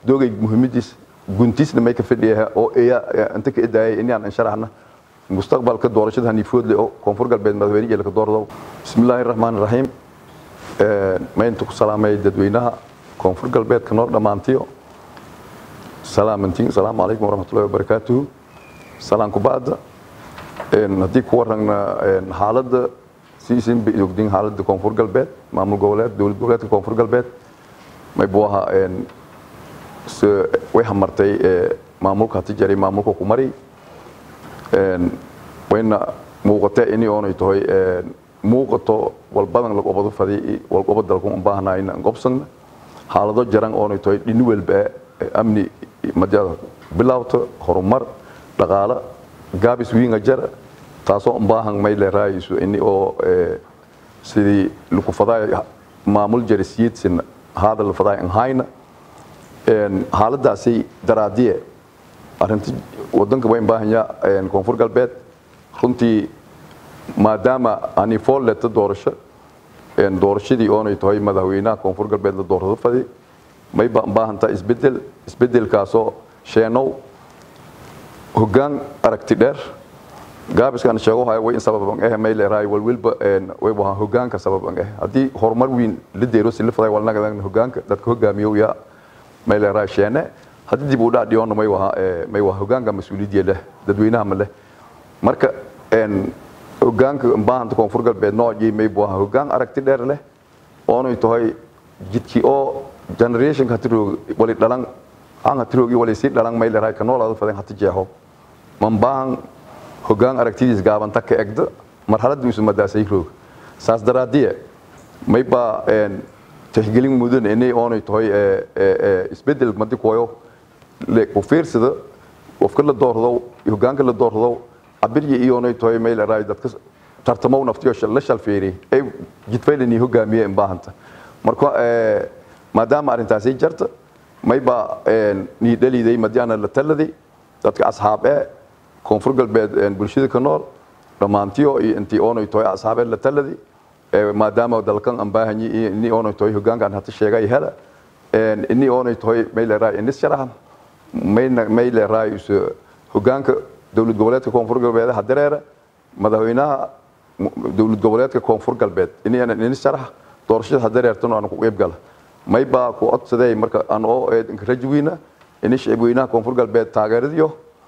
doogay muhiimadiis guntiisna may ka fadhiyaha oo eya inta ka edaayay inaan sharaxna mustaqbalka doorashada haniifoodle oo koonfur galbeed madaxweyne jeelka doorado bismillaahi raxmaani raxiim maynta ku salaamay dadweynaha koonfur galbeedka noo dhammaantiyo salaamantiin asalaamu calaykum waraxmatullahi wabarakaatuhu salaan kubacda haddii ku warragna xaaladda siisin bay ogdiin xaaladda koonfur galbeed maamul goboleed dowlad goboleedka koonfur galbeed may buu ahaa way hamartay maamulka hati jaray maamulka ku mari wayna muuqatee ini oonay tahay muuqato walbadan lagobado fadi walgobo dalku u baahnaa inaan gobsagna xaalado jaran oonay tahay dhini walba amni madyada bilawta horumar dhaqaale gaabis wiinga jara taasoo baahan may leeraayso ini oo sidii lagu fadaay maamul jarisiidsin hadal fadaay an hayna xaaladaasi daraadiye arinta wadanka wayn baahanya koonfur galbeed runtii maadaama ani fool leta doorasho doorashadii oonay tahay madaxweynaha koonfur galbeed la doorado fadi may baahantaa isbedel isbedelkaasoo sheenow hoggaan aragti dheer gaabiskan sheego haya way in sababan eh may leeraay walwilba way waha hoggaanka sababan eh haddii horumar weyn la deero si la faday walnagadan hoggaanka dadka hogaamiyo yaa may leeraay sheene haddii dib u dhac dhiyoona may waha may waha hoggaanka mas-uuliyadda leh dadweynaha ma leh marka hoggaanka baahanta koonfur galbeed noocii may waha hoggaan aragti dheer leh oonay tahay jidkii oo generation hatiroog wali dhalan aan hatiroogi wali sii dhalan may leeraay ka noolaada fadan hati jeexo man baahan hoggaan aragtidiis gaabanta ka egda marxaladda isu madaasay roog saas daraadiye may baa tixgelin mudan inay oonay tahay isbedel madi koyo ku fiirsada qofka la doordo hoggaanka la doordo abirya iyoonay tahay may leeraay dadka tartamow naftiyo la shalfeeri ay jidfaylani hogaamiye in baahanta marka maadaama arrintaasi jarta may baa nii dhaliday madiana la taladay dadka asxaab ee koonfur galbeed bulshada ka nool dhammaantiyo iyo intii oonay tahay asxaabee la taladi maadaama dalkan aan baahanyi iyo ini oonay tahay hoggaankan hata sheegay hela ini oonay tahay may leeraay inis sharaxan mayna may leeraay hoggaanka dowlad goboleedka koonfur galbeed hadereera madaxweynaha dowlad goboleedka koonfur galbeed ini inis sharax doorashada hadereertan aan ku qeyb gala may baa ku codsaday marka aan oo rajwiina ini shicibweynaha koonfur galbeed taageeradiyo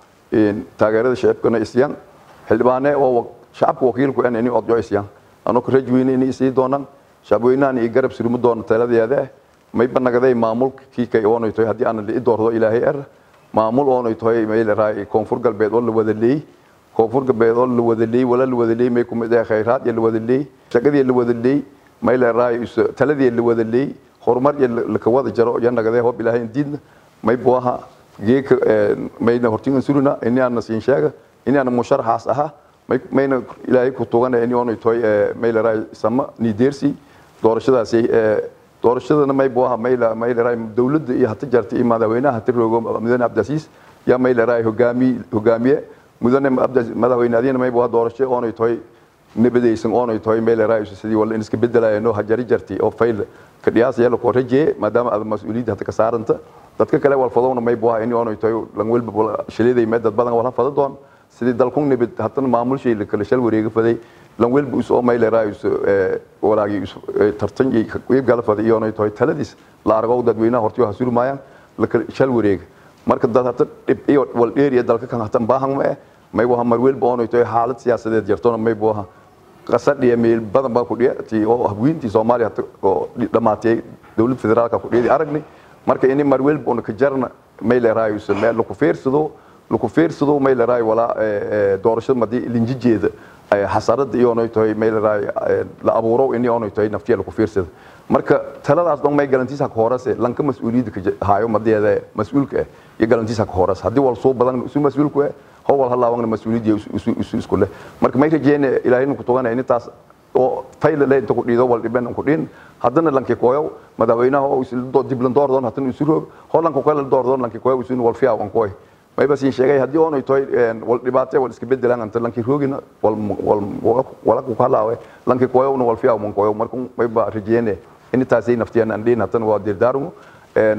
taageerada shacibkana isyaan xildhibaane oo shacabka wakiilku en ini odyo isyaan anoo ka rajweyne ini isii doonaan shacabweynahan iyo garab surumi doona taladeeda may banagaday maamulkii kay oonay tahay haddii aan lii doordo ilaahay er maamul oonay tahay may leeraay koonfur galbeed oo la wada leey koonfur galbeed oo la wada leey wala la wada leey may kumid ah khayraad iyo la wada leey shaqadii la wada leey may leeraay taladii la wada leey horumar iyo la ka wada jaro iyo nagaday hoob ilaahay diidna may buaha geeka mayna hortingan suruna ini aan siin sheega ini aan musharaxaas aha mayna ilaahay ku tugana ini oonay tahay may leeraay sama nideersi doorashadaasi doorashadana may buaha may may leeraay dowladda iyo hata jartay madaxweynaha hata roogo mudane cabdicasiis yaa may leeraay hogaami hogaamiye mudane madaxweyne adiina may buaha doorasho oonay tahay nabadaysan oonay tahay may leeraay sidii wala in iska bedelayano hajari jartay oo fayl ka dhiyaas yalla ko rajee maadaama aad mas-uuliyadda hata ka saaranta dadka kale walfadowna may buaha ini oonay tahay lan welba shiliday mee dad badan wala fada doon sidii dalkun nabad hatana maamulshay la kala shal wareega faday lan welba us oo may leeraay us walaagi us tartan iyo qeyb gala faday iyoonay tahay taladiis la argo dadweynaha hortiyo hasuri maayaan la kala shal wareega marka dad hata dhib iyo wal dheeriya dalka kan hatan baahan ma eh may buaha mar welba oonay tahay xaalad siyaasadeed jartona may buaha qasadhiya meel badan baa ku dhiyati oo habweyntii soomaaliya oo dhammaatay dowlad federaalka ku dhiyadi aragni marka ini mar welba una ka jarna may leeraay meel laku fiirsado laku fiirsado may leeraay walaa doorashada madii linjijeeda xasarada iyoonay tahay may leeraay la abuuro ini oonay tahay naftiya laku fiirsada marka taladaas dhan may galantiisa ka horase lanka mas-uuliyadda ka haayo madeeda mas-uulka ah iyo galantiisa ka horase haddii wal soo badan isu mas-uulku ah howal halaawangna mas-uuliyadda isu isku leh marka may rajeene ilaahayna ku tugana intaas oo fayla le inta ku dhiido wal dhiben ku dhin haddana lanki koyow madaxweynaha oo dib lan doordoon haddana isu roog holanka kale la doordoon lanki koyow isu wal fiyaa an koy may bas in sheegay haddii oonay tahay wal dhibaatay wal iska bedelaan anta lanki roogina wal wal wala ku kalaawe lanki koyowna wal fiyaa man koyow marka may ba rajeene intaasay naftiyaan aan dhiin haddana waa dirdaarumo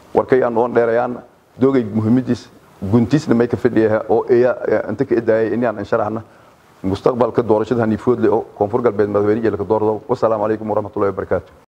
warkay aan oon dheerayaan doogay muhiimadiis guntiisna may ka fadhiya oo eya inta ka edaayay inaan insharaxna mustaqbalka doorashada haniifoodle oo koonfur galbeed madaxweyne iyo laka doordo wasalaamu calaykum waraxmatullahi wabarakaatu